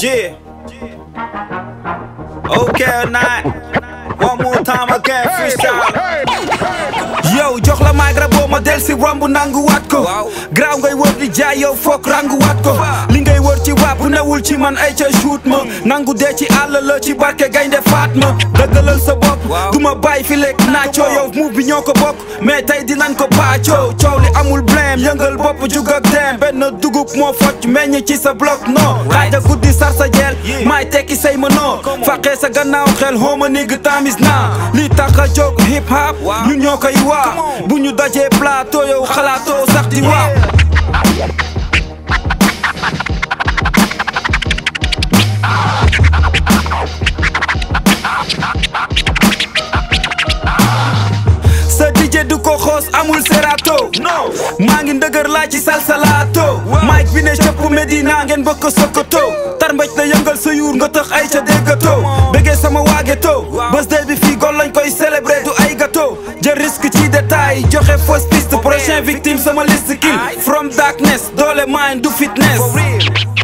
Yeah. Okay, night. One more time again, freestyle. yow jox la maag rabo ma del si romb nangu waat ko graaw ngay wër di jaay yow foog rangu waat ko li ngay wër ci waap bu newul ci man ay ca shoot ma nangu dee ci àll la ci barke gaynde faat ma dëggalal sa bopp du ma bàyyi fi lekk naacoo yow move bi ñoo ko bokk mais tey dinañ ko paacoo coow li amul blème yëngal bopp jug ak dem benn dugub moo focc meññ ci sa bloc non xaaja guddi sar sa jeel maay tekki say ma noo faqee sa gannaaw xel xooma nigg tamis naa li tax a jóg hip hop ñun ñoo koy waa bu ñu dajee plateau yow xalaatoo sax di waaw sa DJ du ko xoos amul serato maa ngi ndëgër laa ci salsalato mike bi ne cëpp Medina ngeen bëgg ko sokoto tarmbaj na yëngal sa yuur nga tax ay ca déggato bëggee sama waageto bés day bi fii gol lañ koy célébrer du ay gâteau jël risque ci détail joxe fausse piste prochain victime sama liste kill from darkness doole mind du fitness